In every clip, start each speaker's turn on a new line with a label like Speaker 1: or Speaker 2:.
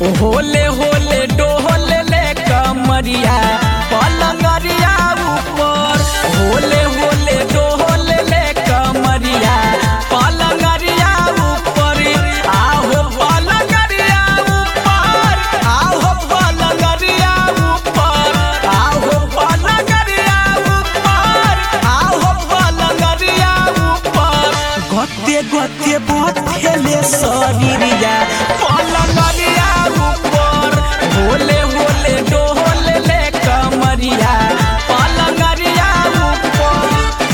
Speaker 1: होले होले डोले ले कमरिया पलंगरिया ऊपर होले होले डोले ले कमरिया पलंगरिया ऊपर आहो पलंगरिया ऊपर आहो पलंगरिया ऊपर आहो पलंगरिया ऊपर आहो पलंगरिया ऊपर गते गते बहुत खेले शरीरिया पलंगरिया ऊपर होले होले डोले ले कमरिया पलंगरिया ऊपर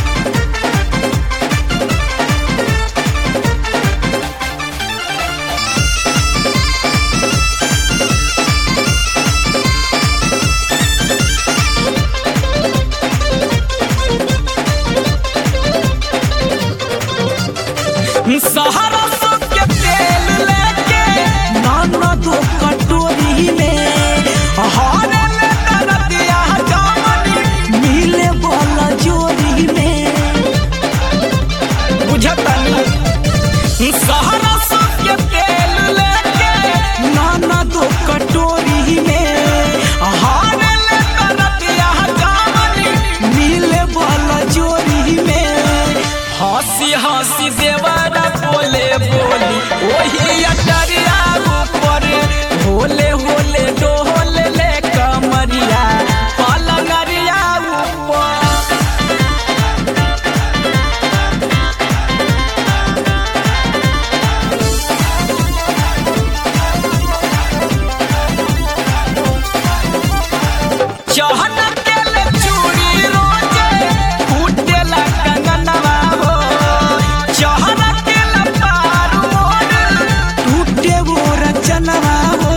Speaker 1: सहारा सबके तेल लेके नाना दो कटोरी में हारे ले दरदिया जामनी मिले वाला जोरी में बुझतनी सहारा सबके तेल लेके नाना दो कटोरी में हारे ले दरदिया जामनी मिले वाला जोरी में हंसी हंसी देवरा बोले बोली वही अटरिया ऊपर होले होले डोले ले कमरिया पलंगरिया ऊपर चहन केले चूड़ी रोजे फूटेला कंगनवा हो चहन केले पार मोर टूटे वो रचनवा हो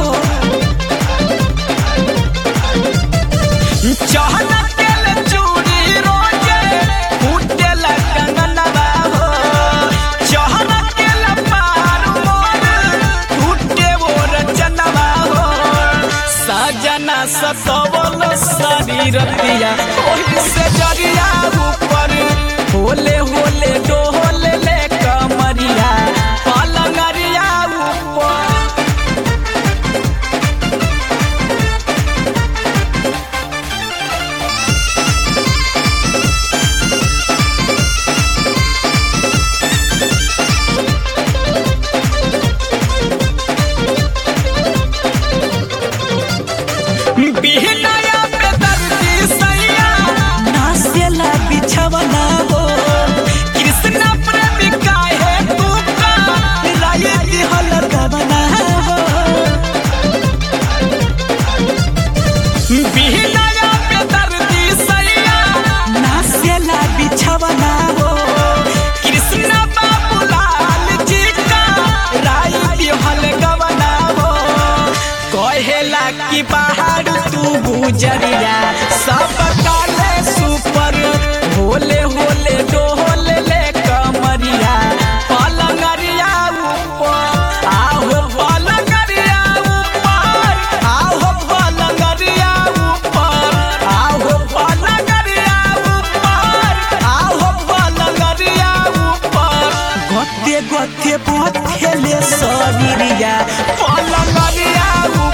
Speaker 1: चहन केले चूड़ी रोजे फूटेला कंगनवा हो चहन केले पार मोर टूटे वो रचनवा हो सजना सतवल शरीरतिया ओही से जरिया ऊपर होले होले डोले ले कमरिया पलंगरिया ऊपर बिहनाया पे दर्दी सैया नासेला बिछवना हो कृष्ण प्रेमी काहे तू का राये दिहल गवना हो बिहनाया पे दर्दी सैया नासेला बिछवना हो कृष्ण बाबूलाल जी का राय दिहल गवना हो कहेला कि बाहर तू गुजरिया सब काले सुपर होले होले डोले ले कमरिया पलंगरिया ऊपर आहो पलंगरिया ऊपर आहो पलंगरिया ऊपर आहो पलंगरिया ऊपर आहो पलंगरिया ऊपर गते गते बहुत खेले शरीरिया पलंगरिया